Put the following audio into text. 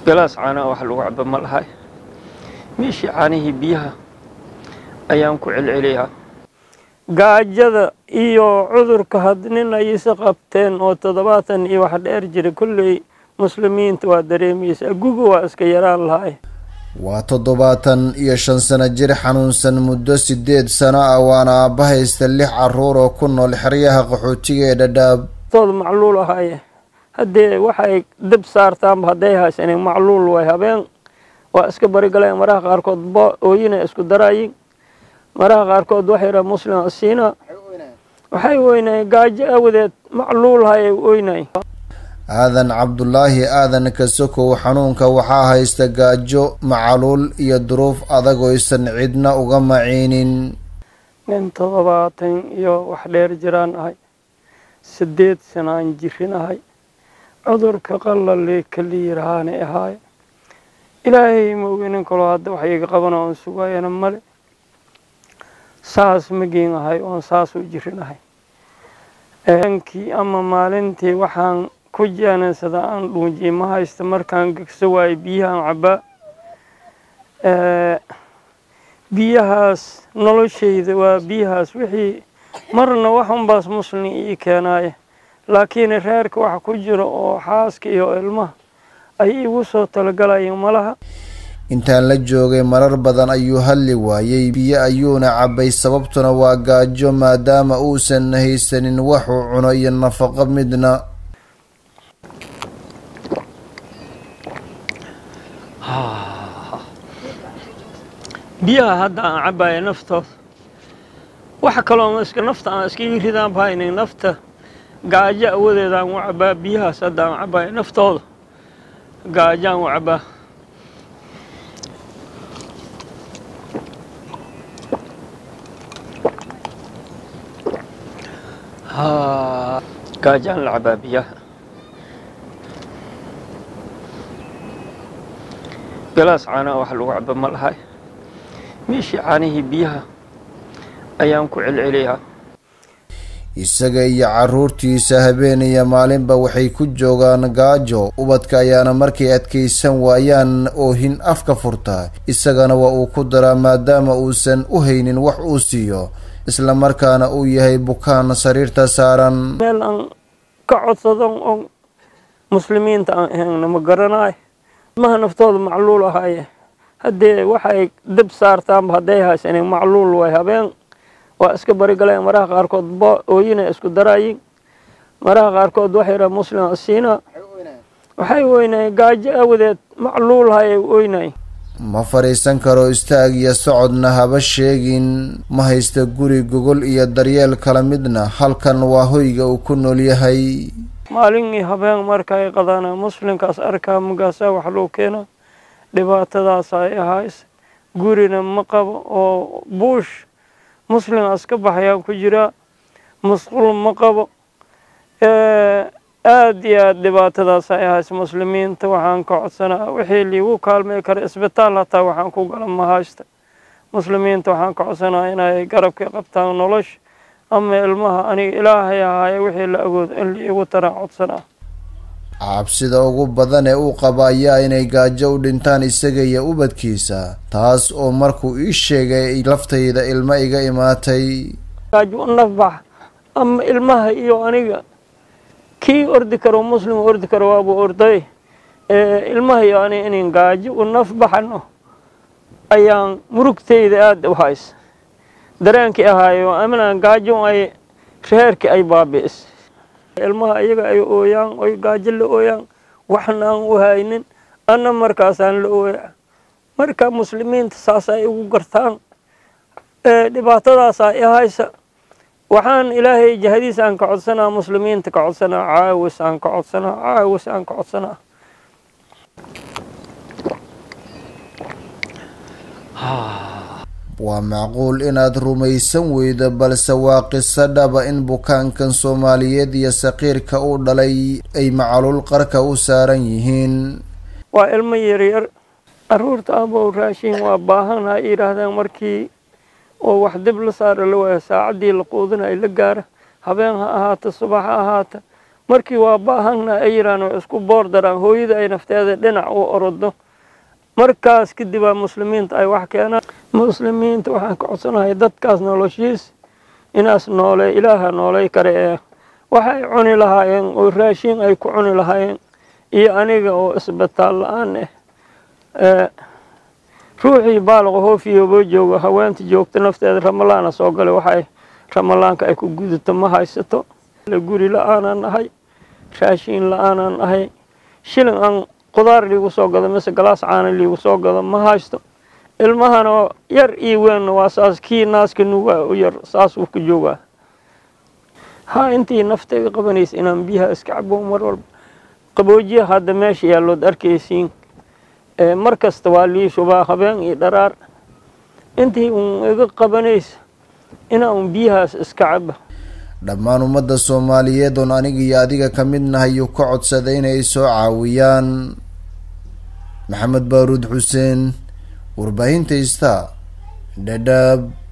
galaas caanaa wax lagu caba ma lahay meeshii caanihii biyaha ayaan ku celceliyaa gaajada iyo cudurka had nin ay isa qabteen oo toddobaatan iyo wax dheer jira kolley muslimiinta waa dareemaysaa guga waa iska yaraan lahay waa toddobaatan iyo shan sano jir xanuunsan muddo siddeed sano ah waana aabba haysta lix carruur oo ku nool xeryaha qaxootiga ee dhadhaab tood macluul ahaaye haddee waxay dib saartaanba hadday haysanin macluul way habeen waa iska barigaleen maraha qaarkood bo ooyina isku daraayin maraha qaarkood waxay yidhaha muslim asiina waxay weynayeen gaajo awadeed macluul hayay oynay aadan cabdulaahi aadan kasokow xanuunka waxaa haysta gaajo macaluul iyo duruuf adag oysan cidna uga maciinin nin toddobaatan iyo wax dheer jiraan ahay siddeed sanaan jirinahay cudurka qalali kala yirahaana ahaaye ilaahay maoginin kaloo hadda wax iga qabana oon sugayana male saas magiin ahay oon saas u jirinahay kii ama maalintii waxaan ku jeenaysada aan dhuunjiye ma haysta markaan gegso waayo biyahaan cabbaa biyahaas noloshayda waa biyahaas wixii marna wax unbaas muslim ii keenaaya laakiin reerka waxa ku jira oo xaaska iyo ilmaha ay igu soo talagalayeen malaha intaan la joogay marar badan ayuu hadli waayey biyo ayuuna cabbay sababtuna waa gaajo maadaama uusan haysanin waxuu cuno iyo nafaqo midna biyaha hadda aan cabbaaya naftooda waxa kaloo iska nafta aan iskaga ridaan bahaynin nafta gaajo awadeeda aan u cabbaa biyahaas hadda aan cabbaaya naftooda gaajo aan u cabbaa gaajo aan la cabbaa biyaha galaas caanaa wax lagu caba ma lahay meeshii caanihii biyaha ayaan ku celceliyaa isaga iyo carruurtiisa habeen iyo maalinba waxay ku joogaan gaajo ubadka ayaana markay adkaysan waayaan oohin afka furtaa isagana waa uu ku daraa maadaama uusan u haynin wax uu siiyo isla markaana uu yahay bukaan sariirta saaran meel aan ka codsado oo muslimiinta aan ahayna ma garanayo ilmaha naftooda macluul ahaaye haddee waxay dib saartaanba hadday haysanin macluul way habeen waa iska barigaleen maraha qaarkood bo ooyina isku daraayin maraha qaarkood waxay yidhaha muslim asiina waxay weynayeen gaajo awadeed macluul hayay oynay ma fadhiisan karo istaag iyo socodna haba sheegin ma haysta guri gogol iyo daryeel kala midna halkan waa hoyga uu ku nool yahay maalin iyo habeen markay qadana muslimkaas arkaa magaasaa wax loo keena dhibaatadaas ay ahays gurina ma qabo oo buush muslimaas ka baxayaan ku jiraa masquul ma qabo aada iyo aada dhibaatadaas ay ahays muslimiinta waxaan ka codsanaa wixii liigu kaalmay kara isbitaal hataa waxaan ku gala ma haysta muslimiinta waxaan ka codsanaa inay garabka qabtaan nolosha ama ilmaha aniga ilaahay ahaaye wixii la agoodo in liigu taraan codsanaa cabsida ugu badan ee uu qaba ayaa inay gaajo u dhintaan isaga iyo ubadkiisa taas oo markuu ii sheegay laftayda ilmo iga imaatay gaajo u nafbax ama ilmaha iyo aniga kii ordi karo muslim ordi karo waabuu orday ilmaha iyo aniga inin gaajo u nafbaxano ayaan murugtayda aada u haysa dareenkii ahaayo aminaan gaajo ay reerkii ay baabi'is ilmaha iyaga ay ooyaan oy gaajo la ooyaan waxna aan u haynin anna markaasaan la ooya marka muslimiinta saas ay ugu gartaan dhibaatadaasa i haysa waxaan ilaahay jahadiis aan ka codsanaa muslimiinta ka codsanaa caawis aan ka codsanaa caawis aan ka codsanaa waa macquul inaad rumaysan weydo balse waa qiso dhaba in bukaankan soomaaliyeed iyo saqiirka uu dhalay ay macaluul qarka u saaran yihiin waa ilmo yaryar caruurta abow raashin waa baahan ha yidhaahdaan markii oo wax dib la saara la waaya saacaddii la quudinayo la gaara habeen ha ahaata subax ha ahaata markii waa baahana ay yiraan oo isku boor daraan hooyada ay nafteeda dhinac u orodo markaas kadibaa muslimiinta ay wax keenaan muslimiinta waxaan ka codsanahay dadkaas noloshiis inaas noole ilaaha noolay kare ee waxay cuni lahaayeen oo raashin ay ku cuni lahaayeen iyo aniga oo isbitaal la-aan ah ruuxii baalaqa hoofiyoboo joogo haweenta joogta nafteeda ramalaana soo galay waxay ramalaanka ay ku gudato ma haysato guri la-aanaan nahay raashiin la-aanaan nahay shilin aan qudaar liigu soo gado mise galaas caana liigu soo gado ma haysto ilmahana yar iyo weynna waa saas kii naaska nugaa u yar saasuu ku joogaa ha intii naftayga qabanaysa inaan biyaha iska cabo mar walba qaboojiya hadda meesha yaallood arkaysiin mar kasta waa lii shubaa habeen iyo dharaar intii uun iga qabanaysa inaa un biyahaas iska caba dhammaan ummadda soomaaliyeed oon aniga iyo adiga ka mid nahay uu ka codsaday inay soo caawiyaan maxamed baaruud xuseen warbaahinta ista dhadhaab